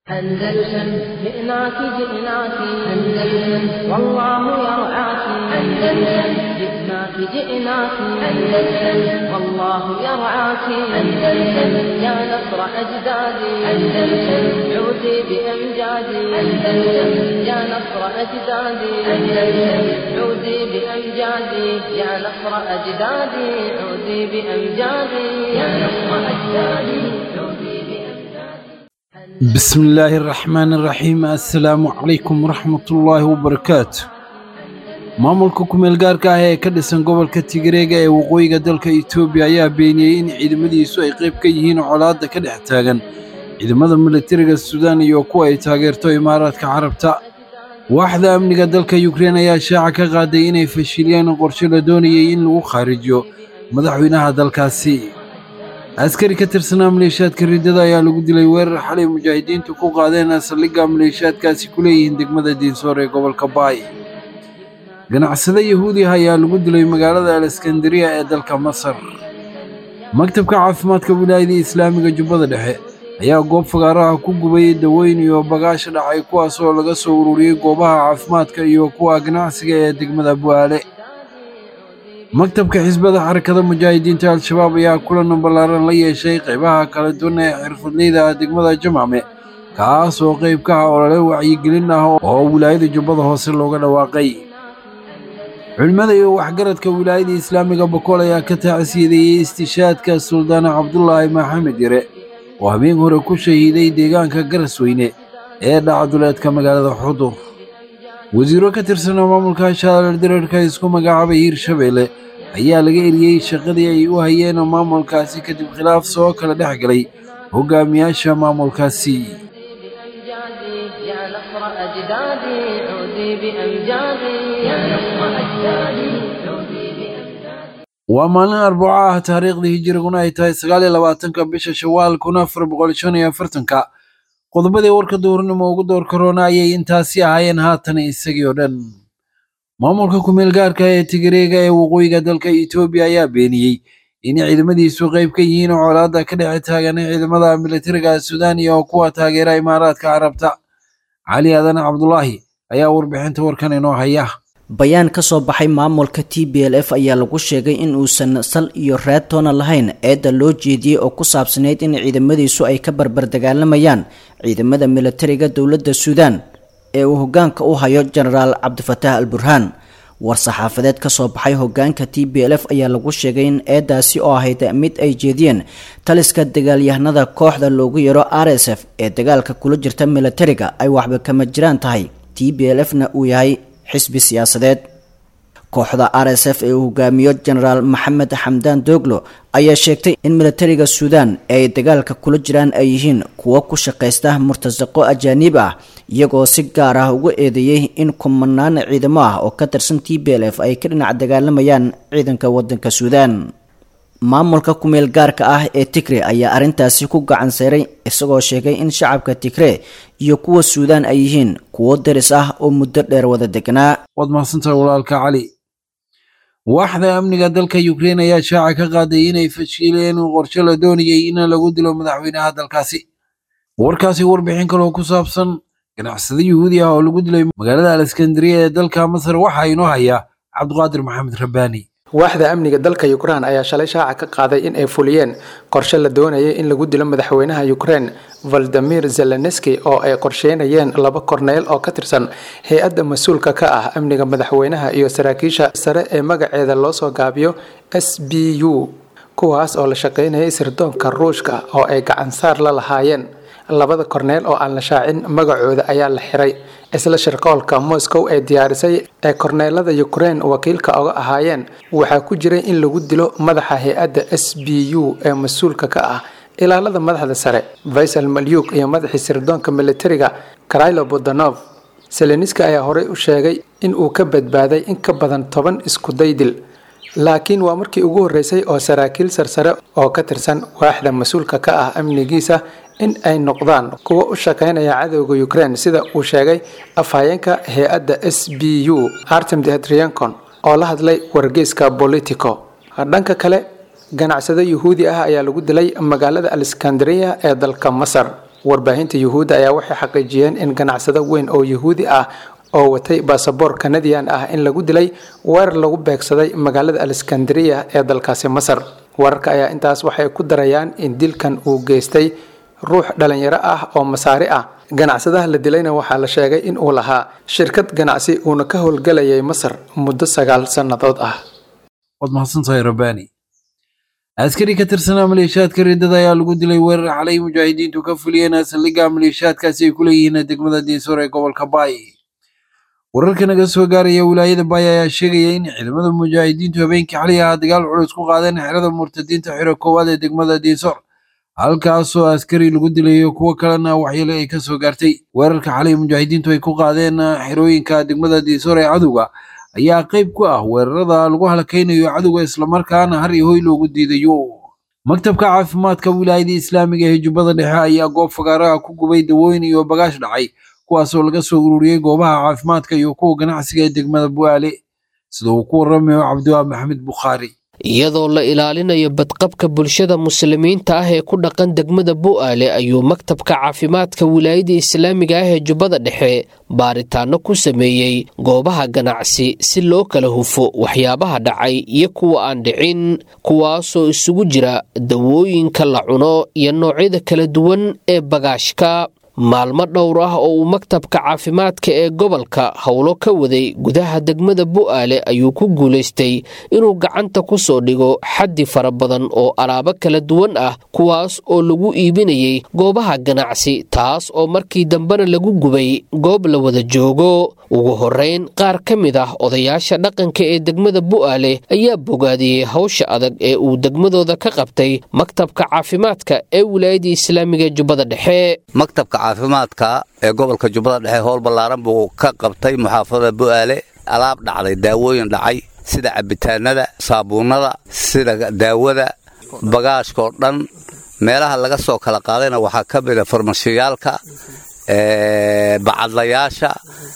أندلسن جئناك جئناك أندلسن والله يرعاك أندلسن جئناك جئناك أندلسن والله يرعاك أندلسن يا نصر أجدادي أندلسن عودي بأمجادي أندلسن يا نصر أجدادي أندلسن عودي بأمجادي يا نصر أجدادي عودي بأمجادي يا نصر أجدادي عودي بأمجادي بسم الله الرحمن الرحيم assalaamu calaykum waraxmatullaahi wabarakaatu maamulka kumeel gaarka ah ee ka dhisan gobolka tigreega ee waqooyiga dalka etoobiya ayaa beeniyey in ciidamadiisu ay qayb ka yihiin colaadda ka dhex taagan ciidamada militariga suudaan iyo kuwa ay taageerto imaaraadka carabta waaxda amniga dalka yukrein ayaa shaaca ka qaaday inay fashiliyeen qorshe la doonayey in lagu khaarijiyo madaxweynaha dalkaasi askari ka tirsanaa maleeshiyaadka riddada ayaa lagu dilay weerar xalay mujaahidiintu ku qaadeen saldhigga maleeshiyaadkaasi ku leeyihiin degmada diinsoor ee gobolka baay ganacsade yahuudi ah ayaa lagu dilay magaalada aleskandariya ee dalka masar maktabka caafimaadka wilaayada islaamiga jubbada dhexe ayaa goob fagaaraha ku gubay dawooyin iyo bagaasha dhacay kuwaas oo laga soo ururiyey goobaha caafimaadka iyo kuwa ganacsiga ee degmada bu'aale maktabka xisbada xarakada mujaahidiinta al-shabaab ayaa kulan ballaaran la yeeshay qaybaha kala duwan ee xirfadleyda degmada jamacme kaas oo qayb ka ah olole wacyigelin ah oo wilaayada jubbada hoose looga dhawaaqay culimmada iyo waxgaradka wilaayada islaamiga bokool ayaa ka taacsiyadeeyey istishaadka suldaana cabdulaahi maxamed yare oo habeen hore ku shahiiday deegaanka garasweyne ee dhacduleedka magaalada xudur wasiiro ka tirsanaa maamulka shaalar dirarka isku magacaabay hirshabeelle ayaa laga eriyey shaqadii ay u hayeen maamulkaasi kadib khilaaf soo kala dhex galay hogaamiyaasha maamulkaasi بأمجادي يا نصر أجدادي عودي بأمجادي يا نصر أجدادي عودي بأمجادي waa maalin arbaco ah taariikhdii hijiriguna ay tahay sagaal iyo labaatanka bisha shawaal kun afar boqol shan iyo afartanka qodobadii warka duurnimo ugu door karoona ayay intaasi ahaayeen haatan isagii oo dhan maamulka kumeel gaarka ee tigreega ee waqooyiga dalka etoobiya ayaa beeniyey in ciidamadiisu qayb ka yihiin colaadda ka dhex taagan ciidamada militariga suudaan iyo kuwa taageera imaaraadka carabta cali aadan cabdulaahi ayaa warbixinta warkan inoo haya bayaan ka soo baxay maamulka t b l f ayaa lagu sheegay in uusan sal iyo raad toona lahayn eedda loo jeediyey oo ku saabsanayd in ciidamadiisu ay ka barbar dagaalamayaan ciidamada militariga dowladda suudaan ee uu hogaanka u hayo jenaraal cabdifataax al burhaan war-saxaafadeed ka soo baxay hogaanka t b l f ayaa lagu sheegay in eedaasi oo ahayd mid ay jeediyeen taliska dagaalyahanada kooxda loogu yaro r s f ee dagaalka kula jirta militariga ay waxba kama jiraan tahay t b l f na uu yahay xisbi siyaasadeed kooxda r s f ee uu hogaamiyo jenaraal maxamed xamdaan doglo ayaa sheegtay in militariga suudaan ee ay dagaalka kula jiraan ay yihiin kuwo ku shaqaysta murtasaqo ajaaniib ah iyagoo si gaar ah ugu eedeeyey in kumanaan ciidamo ah oo ka tirsan t b l f ay ka dhinac dagaalamayaan ciidanka wadanka suudaan maamulka kumeel gaarka ah ee tigre ayaa arrintaasi ku gacan sayray isagoo sheegay in shacabka tigre iyo kuwa suudaan ay yihiin kuwo daris ah oo muddo dheer wada degnaa waad mahadsantahay walaalka cali waaxda amniga dalka yukrein ayaa shaaca ka qaaday inay fashiileen qorshe la doonayey in lagu dilo madaxweynaha dalkaasi warkaasi warbixin kaloo ku saabsan ganacsade yuhuudi ah oo lagu dilay magaalada aleskandariya ee dalka masar waxaa inoo haya cabdiqaadir maxamed rabbaani waaxda amniga dalka ukrain ayaa shalay shaaca ka qaaday in ay fuliyeen qorshe la doonayay in lagu dilo madaxweynaha ukrain valdimir zelenski oo ay qorsheynayeen laba korneyl oo ka tirsan hay-adda mas-uulka ka ah amniga madaxweynaha iyo saraakiisha sare ee magaceeda loo soo gaabiyo s b u kuwaas oo la shaqeynayay sirdoonka ruushka oo ay gacansaar la lahaayeen labada korneyl oo aan la shaacin magacooda ayaa la xiray isla shirqoolka moscow ee diyaarisay ee korneelada ukrain wakiilka oga ahaayeen waxaa ku jiray in lagu dilo madaxa hay-adda s b u ee mas-uulka ka ah ilaalada madaxda sare vaisal malyuk iyo madaxii sirdoonka militariga krailo bodanov seleniska ayaa horey u sheegay in uu ka badbaaday in ka badan toban isku daydil laakiin waa markii ugu horreysay oo saraakiil sarsare oo ka tirsan waaxda mas-uulka ka ah amnigiisa in ay noqdaan kuwa u shaqeynaya cadowga ukraine sida uu sheegay afhayeenka hay-adda s b u artem dehdriancon oo la hadlay wargeyska politico dhanka kale ganacsado yuhuudi ah ayaa lagu dilay magaalada aleskandariya ee dalka masar warbaahinta yuhuudda ayaa waxay xaqiijiyeen in ganacsado weyn oo yuhuudi ah oo watay baasaboor kanadian ah in lagu dilay weerar lagu beegsaday magaalada aleskandariya ee dalkaasi masar wararka ayaa intaas waxay ku darayaan in dilkan uu geystay ruux dhalinyaro ah oo masaari ah ganacsadaha la dilayna waxaa la sheegay in uu lahaa shirkad ganacsi uuna ka howlgelayay masar muddo sagaal sannadood ah waad mahadsantahay rabbaani askari ka tirsanaa maleeshiyaadka riddada ayaa lagu dilay weerar xalay mujaahidiintu ka fuliyeen saldhigga maleeshiyaadkaasi ay ku leeyihiin degmada diisoor ee gobolka baay wararka naga soo gaaraya wilaayada baay ayaa sheegaya in ciidamada mujaahidiintu habeenkii xalay ahaa dagaal culus ku qaadeen xerada murtadiinta xiro koowaad ee degmada diisoor halkaasoo askari lagu dilayo kuwo kalena waxyeelo ay ka soo gaartay weerarka xalay mujaahidiintu ay ku qaadeen xerooyinka degmada diisoor ee cadowga ayaa qayb ku ah weerarada lagu halakaynayo cadowga islamarkaana har iyo hoy loogu diidayo maktabka caafimaadka wilaayada islaamiga ee jubbada dhexe ayaa goob fagaaraha ku gubay dawooyin iyo bagaash dhacay kuwaasoo laga soo ururiyey goobaha caafimaadka iyo kuwa ganacsiga ee degmada bu'aale sida uu ku waramayo cabdiwaab maxamed bukhaari iyadoo la ilaalinayo badqabka bulshada muslimiinta ah ee ku dhaqan degmada bu'aale ayuu maktabka caafimaadka wilaayada islaamiga ah ee jubbada dhexe baaritaano ku sameeyey goobaha ganacsi si loo kala hufo waxyaabaha dhacay iyo kuwa aan dhicin kuwaasoo isugu jira dawooyinka la cuno iyo noocyada kala duwan ee bagaashka maalmo dhowr ah oo uu maktabka caafimaadka ee gobolka howlo ka waday gudaha degmada bu'aale ayuu ku guulaystay inuu gacanta ku soo dhigo xaddi fara badan oo alaabo kala duwan ah kuwaas oo lagu iibinayay goobaha ganacsi taas oo markii dambena lagu gubay goob la wada joogo ugu horrayn qaar ka mid ah odayaasha dhaqanka ee degmada bu'aale ayaa bogaadiyey hawsha adag ee uu degmadooda ka qabtay maktabka caafimaadka ee wilaayadda islaamiga ee jubbada dhexe caafimaadka ee gobolka jubbada dhexe howl ballaaran buu ka qabtay muxaafadada bu'aale alaab dhacday daawooyin dhacay sida cabitaanada saabuunnada sida daawada bagaashkaoo dhan meelaha laga soo kala qaadayna waxaa ka mida farmashiyaalka bacadlayaasha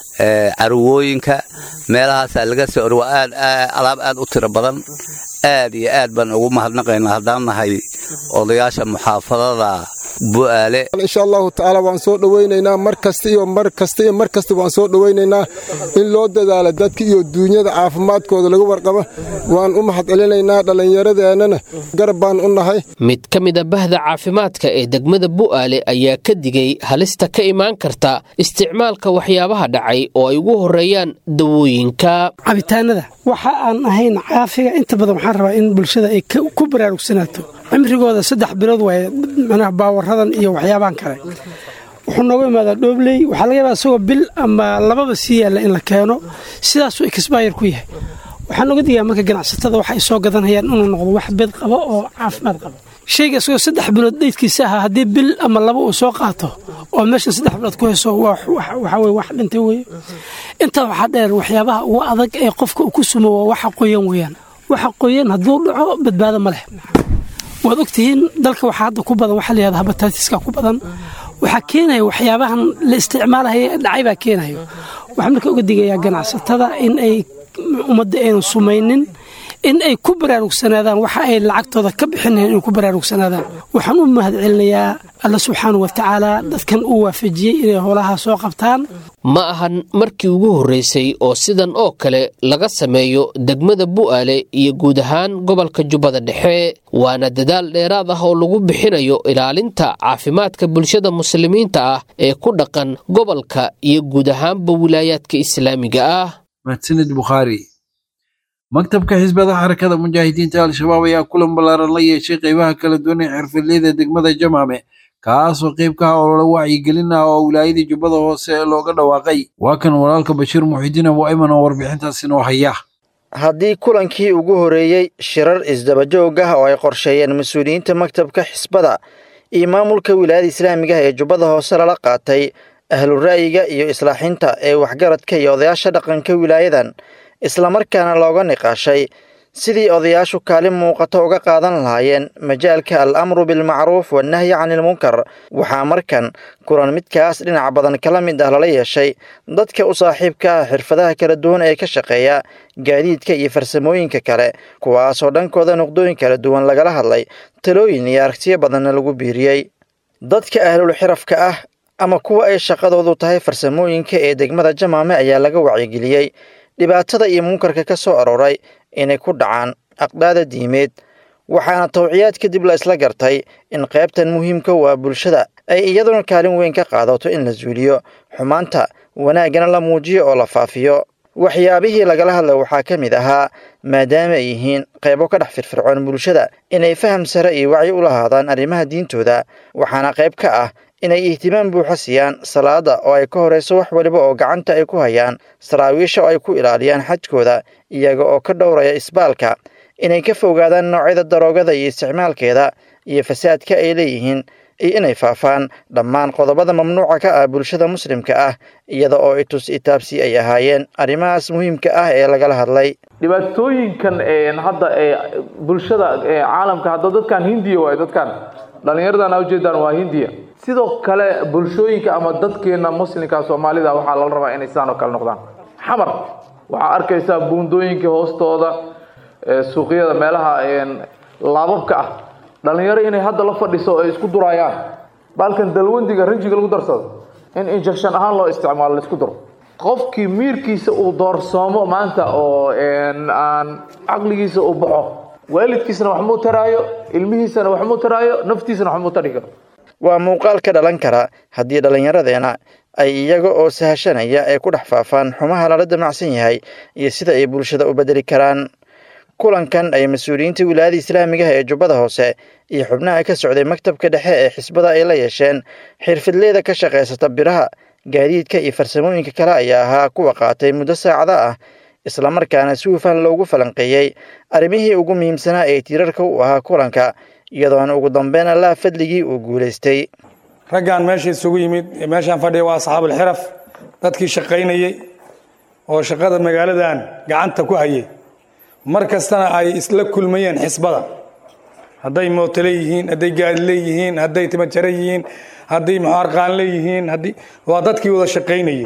carwooyinka meelahaasaa laga soo orwa aad alaab aad u tiro badan aad iyo aad baan ugu mahadnaqaynaa haddaan nahay odayaasha muxaafadada bu'aale insha allahu tacaala waan soo dhowaynaynaa mar kasta iyo mar kasta iyo mar kasta waan soo dhowaynaynaa in loo dadaalo dadka iyo duunyada caafimaadkooda laga warqabo waan u mahad celinaynaa dhallinyaradeenana garab baan u nahay mid ka mid a bahda caafimaadka ee degmada bu'aale ayaa ka digay halista ka imaan karta isticmaalka waxyaabaha dhacay oo ay ugu horreeyaan dawooyinka cabitaanada waxa aan ahayn caafiga inta badan waxaan rabaa in bulshada ay ku baraarugsanaato cimrigooda saddex bilood waaye manaha baawaradan iyo waxyaabahan kale wuxuu nooga imaadaa dhoobley waxaa laga yaabaa isagoo bil ama lababa sii yaalla in la keeno sidaasuu exbayr ku yahay waxaan nooga digaa marka ganacsatada waxa ay soo gadanayaan inuu noqdo wax bed qabo oo caafimaad qabo shayga isagoo saddex bilood dheydkiisa ahaa haddii bil ama laba uu soo qaato oo meeshan saddex bilood ku hayso waxaa weye wax dhintay weye intaa waxaa dheer waxyaabaha ugu adag ee qofka uu ku sumo waa waxa qoyan weeyaan waxa qoyan hadduu dhaco badbaado ma leh waad ogtihiin dalka waxaa hadda ku badan waxaa layihahda habataatiska ku badan waxaa keenaya waxyaabahan la isticmaalaya dhacay baa keenayo waxaa marka uga digayaa ganacsatada in ay ummadda aynu sumaynin in ay ku baraarugsanaadaan waxa ay lacagtooda ka bixinayan inay ku baraarugsanaadaan waxaan u mahad celinayaa alla subxaana wa tacaala dadkan uu waafajiyey inay howlaha soo qabtaan ma ahan markii ugu horreysay oo sidan oo kale laga sameeyo degmada bu'aale iyo guud ahaan gobolka jubbada dhexe waana dadaal dheeraad ah oo lagu bixinayo ilaalinta caafimaadka bulshada muslimiinta ah ee ku dhaqan gobolka iyo guud ahaanba wilaayaadka islaamiga ah mahadsanid bukhaari maktabka xisbada xarakada mujaahidiinta al-shabaab ayaa kulan ballaaran la yeeshay qeybaha kala duwan ee xirfadleyda degmada jamaame kaasoo qayb ka ah olole wacyigelin ah oo wilaayadii jubbada hoose looga dhawaaqay waa kan walaalka bashiir muxidiin abu ayman oo warbixintaasi noo haya haddii kulankii ugu horeeyey shirar isdabajoog ah oo ay qorsheeyeen mas-uuliyiinta maktabka xisbada iyo maamulka wilaayada islaamiga ah ee jubbada hoose lala qaatay ahlu ra'yiga iyo islaaxinta ee waxgaradka iyo odayaasha dhaqanka wilaayadan islamarkaana looga niqaashay sidii odayaashu kaalin muuqato uga qaadan lahaayeen majaalka al amru bilmacruuf wannahyi canilmunkar waxaa markan kulan midkaas dhinac badan kala mid ah lala yeeshay dadka u saaxiibka ah xirfadaha kala duwan ee ka shaqeeya gaadiidka iyo farsamooyinka kale kuwaasoo dhankooda nuqdooyin kala duwan lagala hadlay talooyin iyo aragtiyo badanna lagu biiriyey dadka ahlul xirafka ah ama kuwa ay shaqadoodu tahay farsamooyinka ee degmada jamaame ayaa laga wacyigeliyey dhibaatada iyo munkarka ka soo arooray inay ku dhacaan aqdaada diimeed waxaana tawciyaad kadib la isla gartay in qaybtan muhiimka waa bulshada ay iyaduna kaalin weyn ka qaadato in la suuliyo xumaanta wanaaggana la muujiyo oo la faafiyo waxyaabihii lagala hadla waxaa ka mid ahaa maadaama ay yihiin qaybo ka dhex firfircoon bulshada inay faham sare iyo wacyi u lahaadaan arrimaha diintooda waxaana qayb ka ah inay ihtimaam buuxa siiyaan salaada oo ay ka horayso wax waliba oo gacanta ay ku hayaan saraawiisha oo ay ku ilaaliyaan xajkooda iyaga oo ka dhowraya isbaalka inay ka fogaadaan noocyada daroogada iyo isticmaalkeeda iyo fasaadka ay leeyihiin iyo inay faafaan dhammaan qodobada mamnuuca ka ah bulshada muslimka ah iyada oo itus itaabsi ay ahaayeen arrimahaas muhiimka ah ee lagala hadlay dhibaatooyinkan hadda bulshada caalamka hadda dadkan hindiya waay dadkan dhallinyaradan ujeedaan waa hindiya sidoo kale bulshooyinka ama dadkeena muslimka soomaalida waxaa lala rabaa inay sidaan oo kale noqdaan xamar waxaa arkaysaa buundooyinka hoostooda suuqyada meelaha laababka ah dhalinyaro inay hadda la fadhiso ay isku durayaan baalkan dalwandiga rinjiga lagu darsado in injection ahaan loo isticmaalo laisku daro qofkii miirkiisa uu doorsoomo maanta oo aan caqligiisa uu baxo waalidkiisana wax muu taraayo ilmihiisana wax muu taraayo naftiisana wax muu tari karo waa muuqaal ka dhalan kara haddii dhallinyaradeena ay iyaga oo sahashanaya ay ku dhex faafaan xumaha lala damacsan yahay iyo sida ay bulshada u bedeli karaan kulankan ay mas-uuliyiinta wilaayada islaamigaha ee jubbada hoose iyo xubnaha ka socday maktabka dhexe ee xisbada ay la yeesheen xirfidleyda ka shaqaysata biraha gaadiidka iyo farsamooyinka kale ayaa ahaa kuwa qaatay muddo saacada ah islamarkaana si hufan loogu falanqeeyey arrimihii ugu muhiimsanaa ee tiirarka u ahaa kulanka iyadoona ugu dambeyn allaha fadligii uu guulaystay raggan meesha isugu yimid meeshaan fadhiya waa asxaabulxiraf dadkii shaqaynayey oo shaqada magaaladan gacanta ku hayay mar kastana ay isla kulmayeen xisbada hadday mootole yihiin hadday gaadi leeyihiin hadday timajare yihiin hadday muxaarqaan leeyihiin haddii waa dadkii wada shaqaynayey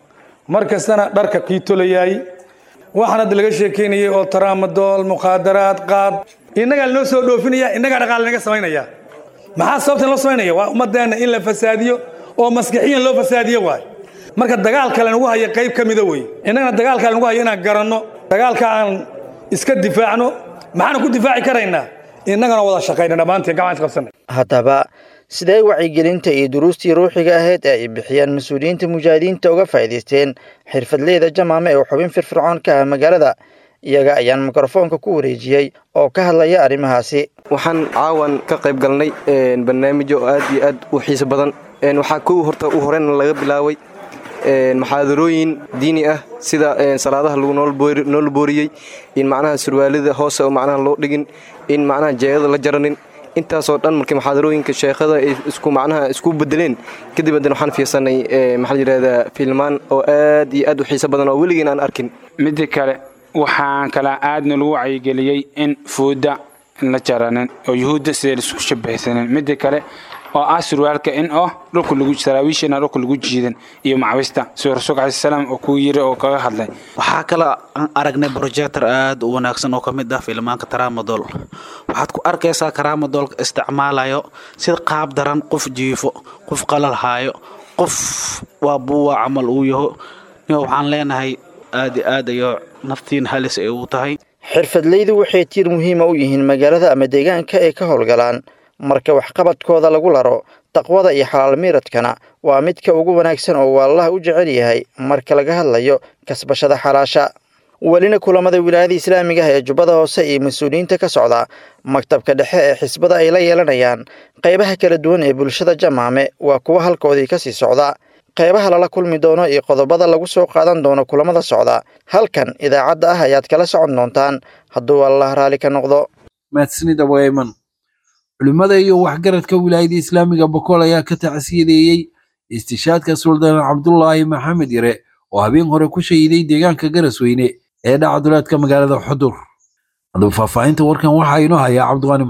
mar kastana dharka kii tolayaay waxaan hadda laga sheekeynayay oo taraamadool mukhaadaraad qaad innagaa lanoo soo dhoofinaya innagaa dhaqaale naga samaynaya maxaa sababtan loo samaynaya waa ummadeenna in la fasaadiyo oo maskixiyan loo fasaadiyo waay marka dagaalka lanagu haya qayb ka mida wey innagana dagaalka lanagu hayo inaan garanno dagaalka aan iska difaacno maxaanu ku difaaci karaynaa innagana wada shaqayna dhammaanteen gacaan isqabsanay haddaba sidee wacyigelinta iyo duruustii ruuxiga ahayd ee ay bixiyaan mas-uuliyiinta mujaahidiinta uga faa'iidaysteen xirfadleyda jamaame ee xubin firfircoon ka ah magaalada iyaga ayaan mikrofoonka ku wareejiyey oo ka hadlaya arrimahaasi waxaan caawan ka qayb galnay barnaamijyo aad iyo aad u xiiso badan waxaa kow horta u horeyna laga bilaabay maxaadarooyin diini ah sida salaadaha lagu noola booriyey in macnaha surwaalida hoose oo macnaha loo dhigin in macnaha jeegada la jaranin intaasoo dhan markii maxaadarooyinka sheekhada ay isku macnaha isku bedeleen kadib haddana waxaan fiirsanay maxaa la yidhahdaa filmaan oo aad iyo aad u xiiso badan oo weligiin aan arkin midda kale waxaan kala aadna lagu wacyigeliyey in fuudda la jaranin oo yuhuudda sidee laisku shabahsanin midda kale oo ah surwaalka in oo dhulka lagu saraawiishana dhulka lagu jiidan iyo macwista sida rasuulka calayi salaam oo kuu yiri oo kaga hadlay waxaa kale aan aragnay projector aad u wanaagsan oo ka mid ah filmaanka taramadol waxaad ku arkaysaa karamadolka isticmaalayo sida qaab daran qof jiifo qof qalal haayo qof waa buuwa camal uu yaho waxaan leenahay aad i aad ayo naftiin halis ay u tahay xirfadleydu waxay tiir muhiima u yihiin magaalada ama deegaanka ay ka howlgalaan marka waxqabadkooda lagu laro taqwada iyo xalaal miiradkana waa midka ugu wanaagsan oo waalaha u jecel yahay marka laga hadlayo kasbashada xalaasha welina kulamada wilaayada islaamiga ah ee jubbada hoose iyo mas-uuliyiinta ka socda maktabka dhexe ee xisbada ay la yeelanayaan qaybaha kala duwan ee bulshada jamaame waa kuwa halkoodii ka sii socda qaybaha lala kulmi doono iyo qodobada lagu soo qaadan doono kulamada socda halkan idaacadda ah ayaad kala socon doontaan hadduu allah raalli ka noqdo mahadsanida wayman culimmada iyo waxgaradka wilaayada islaamiga bokool ayaa ka tacsiyadeeyey istishaadka suldaan cabdulaahi maxamed yare oo habeen hore ku shahiiday deegaanka garasweyne ee dhacduleedka magaalada xudur haddaba faahfaahinta warkan waxaa inoo hayaa cabdiqaani maxamed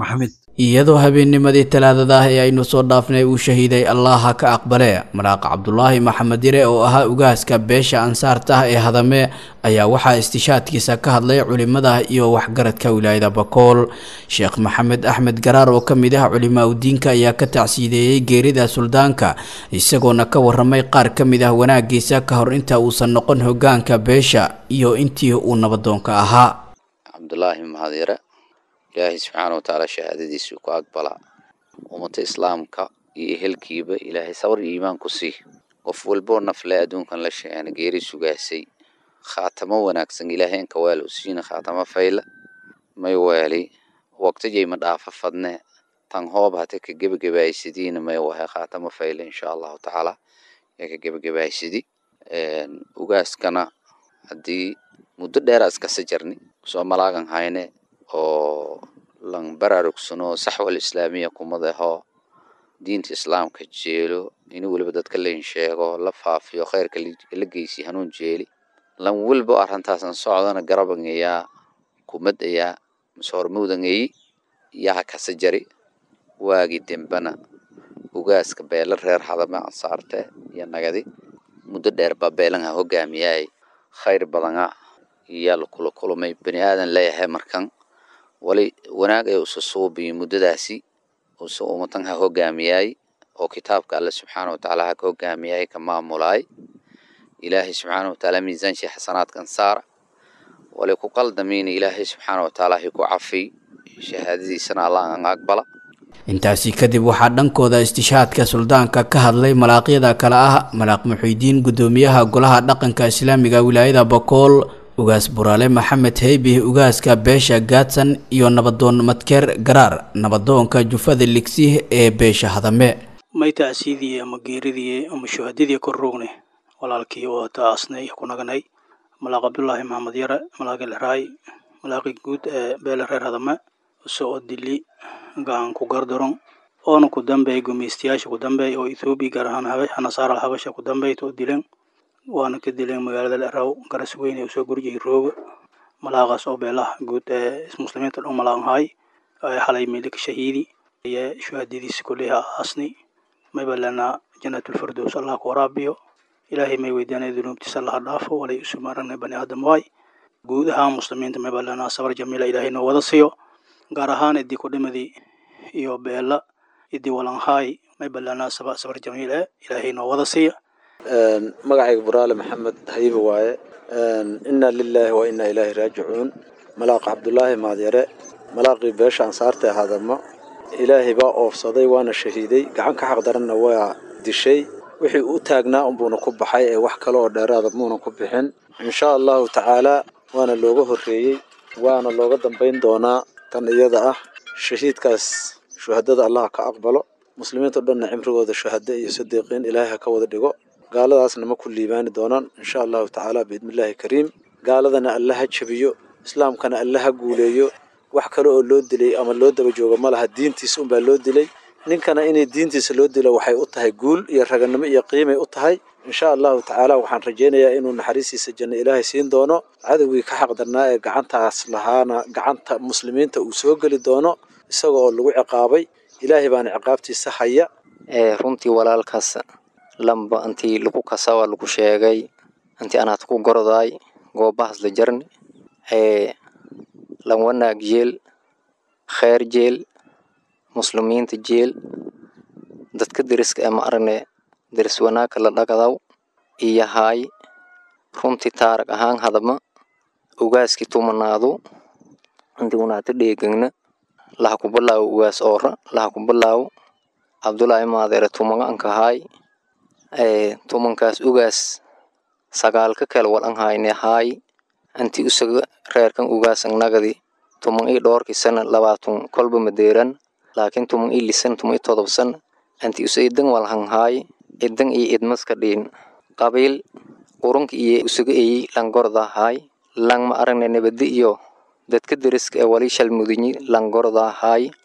iyadoo habeennimadii talaadada ah ee aynu soo dhaafnay uu shahiiday allaha ka aqbale maraaqa cabdulaahi maxamed yare oo ahaa ugaaska beesha ansaarta ah ee hadame ayaa waxaa istishaadkiisa ka hadlay culimada iyo waxgaradka wilaayada bakool sheekh maxamed axmed garaar oo ka mid ah culimaa udiinka ayaa ka tacsiideeyey geerida suldaanka isagoona ka waramay qaar ka mid ah wanaagiisa ka hor inta uusan noqon hogaanka beesha iyo intii uu nabadoonka ahaa cabdulaahi maxamed yare ilaahay subxaana watacaala shahaadadiisuu ku aqbalaa ummata islaamka iyo ehelkiiba ilaahay sabar iyo iimaan ku sii qof walboo nafle adduunkan la sheegana geeri sugaasay khaatamo wanaagsan ilaahay inka weel u siina khaatamo fayla may weeli waqtijay ma dhaafa fadne tan hoob hate ka gebagabaysadiina may wahay khaatamo fayla insha allahu tacaala ee ka gebagabaysadi ugaaskana haddii muddo dheera iskasa jarni soo malaagan hayne oo lan baraarugsano saxwal islaamiya kumadaho diinta islaamka jeelo in weliba dadka lain sheego la faafiyo khayrka la geysi hanuun jeeli lan welba arintaasan socdana garabangayaa kumadayaa masoormawdangayi yaha kasa jari waagi dembana ugaaska beela reer hadame ansaarte iyo nagadi muddo dheer baa beelanha hogaamiyaay khayr badana iyaa lakula kulmay bani aadan leeyahay markan wali wanaag ay usa suubiyo muddadaasi usa ummatan ha hogaamiyaay oo kitaabka alle subxaana watacaala ha ka hogaamiyaay ka maamulaay ilaahay subxaana watacaala miisaanshii xasanaadkan saara wali ku qaldamiina ilaahay subxaana watacaala hay ku cafiy shahaadadiisana allah an aqbala intaasi kadib waxaa dhankooda istishaadka suldaanka ka hadlay malaaqyada kale ah malaaq muxiidiin guddoomiyaha golaha dhaqanka islaamiga wilaayada bakool ugaas buraale maxamed heybih ugaaska beesha gaadsan iyo nabadoon madkeer garaar nabadoonka jufada ligsih ee beesha hadame may tacsiidii ama geeridii ama shuhadadii kor roogne walaalkii oo taasnay ku naganay malaaq cabdulaahi maxamed yare malaaqi leraay malaaqi guud ee beele reer hadame soo dili gacan ku gardaron oona ku dambeey gumeystayaasha ku dambeey oo ethoobiya gaar ahaan nasaara habasha ku dambeeyta oo dileen waana ka dileen magaalada leraw garas weyn ee usoo gurjiyay rooga malaaqaas oo beelaha guud ee muslimiinta dhan malaaqan haay xalay milik shahiidi iyo shuhadadiisa kulliha aasni mayba lana janatulfirdows allah ku waraabiyo ilaahay may weydiinaya dunuubtiisa allaha dhaafo walay isu maaragna bani aadam waay guud ahaan muslimiinta mayba lana sabar jamiila ilaahay noo wada siiyo gaar ahaan idii kudhimadii iyo beela idii walanhaay mayba lana sabar jamiil eh ilaahay noo wada siiya magacayga buraale maxamed hayibe waaye inna lilaahi wa inna ilaahi raajicuun malaaq cabdulaahi maadyare malaaqii beesha ansaarta ee hadamo ilaahay baa oofsaday waana shahiiday gacan ka xaqdaranna waa dishay wixii u taagnaa unbuuna ku baxay ee wax kale oo dheeraada muuna ku bixin insha allahu tacaalaa waana looga horreeyey waana looga dambayn doonaa tan iyada ah shahiidkaas shuhadada allah ka aqbalo muslimiinta o dhanna cimrigooda shuhado iyo sadiiqiin ilaahay ha ka wada dhigo gaaladaasna ma ku liibaani doonaan insha allahu tacaala biidnillaahi kariim gaaladana alla ha jabiyo islaamkana alla ha guuleeyo wax kale oo loo dilay ama loo daba joogo ma laha diintiisa unbaa loo dilay ninkana inay diintiisa loo dilo waxay u tahay guul iyo raganimo iyo qiimay u tahay insha allahu tacaala waxaan rajaynayaa inuu naxariistiisa janno ilaahay siin doono cadowgii ka xaqdarnaa ee gacantaas lahaana gacanta muslimiinta uu soo geli doono isaga oo lagu ciqaabay ilaahay baana ciqaabtiisa haya runtii walaalkaas lamba intii lagu kasawa lagu sheegay intii anaad ku gordaay goobahaas la jarni lan wanaag jeel kheer jeel muslimiinta jeel dadka deriska ee ma aragne deris wanaagka la dhagadaw iyo haay runtii taarag ahaan hadama ugaaskii tumanaadu intii unaata dheegagna laha ku bilaawo ugaas oora laha ku bilaawo cabdulaahi maadeere tumaga anka haay tumankaas ugaas sagaalka kale wal an hayne haay anti usaga reerkan ugaas ang nagadi tuman i dhoorki sana labaatun kolba madeeran laakiin tuman i lisan tuman i todob sana anti usa idan wal hang haay idan iyo idmaska dhiin qabiil urunka iyo usaga eyi langorda haay lang ma aragne nabadi iyo dadka deriska ee wali shalmudinyi langorda haay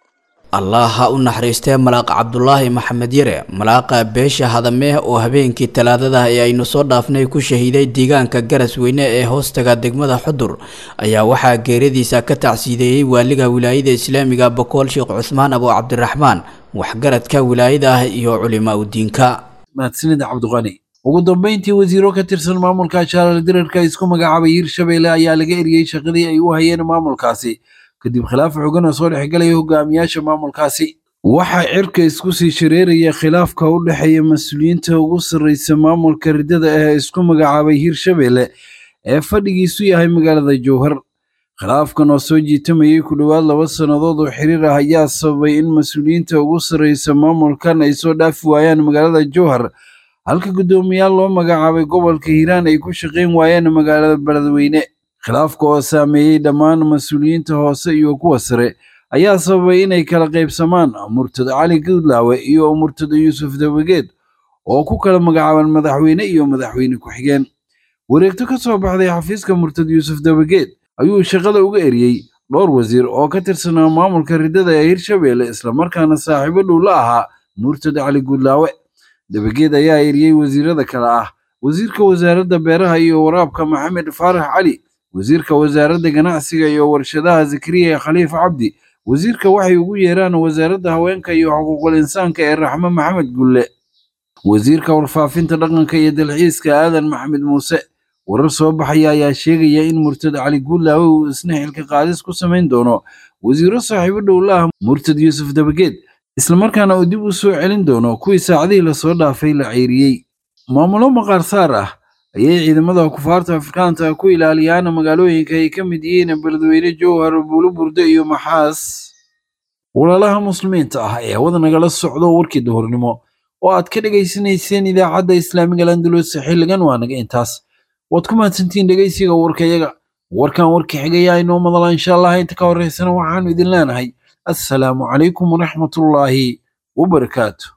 allah ha u naxariistee malaaq cabdulaahi maxamed yare malaaqa beesha hadamee oo habeenkii talaadada ee aynu soo dhaafnay ku shahiiday deegaanka garas weyne ee hoostaga degmada xudur ayaa waxaa geeradiisa ka tacsiideeyey waaliga wilaayada islaamiga bokool sheekh cusmaan abo cabdiraxmaan waxgaradka wilaayada ah iyo culimaa udiinka mahadsanida cabdiqani ugu dambeyntii wasiiro ka tirsan maamulka shaalaal dirarka isku magacaabay hirshabeelle ayaa laga eriyey shaqadii ay u hayeen maamulkaasi kadib khilaaf xogan oo soo dhexgalaya hogaamiyaasha maamulkaasi waxaa cirka isku sii shareeraya khilaafka u dhexeeya mas-uuliyiinta ugu sarreysa maamulka riddada ee isku magacaabay hirshabeelle ee fadhigiisu yahay magaalada jowhar khilaafkan oo soo jiitamayay ku dhowaad laba sannadood oo xiriir ah ayaa sababay in mas-uuliyiinta ugu sarreysa maamulkan ay soo dhaafi waayaan magaalada jowhar halka guddoomiyaal loo magacaabay gobolka hiiraan ay ku shaqayn waayeen magaalada beledweyne khilaafka oo saameeyey dhammaan mas-uuliyiinta hoose iyo kuwa sare ayaa sababay inay kala qaybsamaan murtad cali guudlaawe iyo murtad yuusuf dabageed oo ku kala magacaaban madaxweyne iyo madaxweyne ku-xigeen wareegto ka soo baxday xafiiska murtad yuusuf dabageed ayuu shaqada uga eriyey dhowr wasiir oo ka tirsanaa maamulka riddada ee hirshabeelle islamarkaana saaxiibo dhow la ahaa murtad cali guudlaawe dabageed ayaa eriyey wasiirada kale ah wasiirka wasaaradda beeraha iyo waraabka maxamed faarax cali wasiirka wasaaradda ganacsiga iyo warshadaha zakariya khaliif cabdi wasiirka waxay ugu yeeraan wasaaradda haweenka iyo xuquuqul insaanka ee raxme maxamed gulle wasiirka warfaafinta dhaqanka iyo dalxiiska aadan maxamed muuse warar soo baxaya ayaa sheegaya in murtad cali guulaawe uu isna xilka qaadis ku samayn doono wasiiro saaxiibo dhow la ah murtad yuusuf dabageed islamarkaana uu dib u soo celin doono kuwii saacadihii lasoo dhaafay la ceyriyey maamulo maqaar saar ah ayay ciidamada kufaarta afrikaanta ku ilaaliyaan magaalooyinka ay ka mid yihiin beledweyne jowhar buuluburde iyo maxaas walaalaha muslimiinta ah ee hawada nagala socdo warkii duhurnimo oo aad ka dhegaysanayseen idaacadda islaamiga landulus xilligan waa naga intaas waad ku mahadsantihiin dhegaysiga warkayaga warkan warka xigaya inoo madala insha allah inta ka horeysana waxaanu idin leenahay assalaamu calaykum waraxmatullaahi wabarakaatu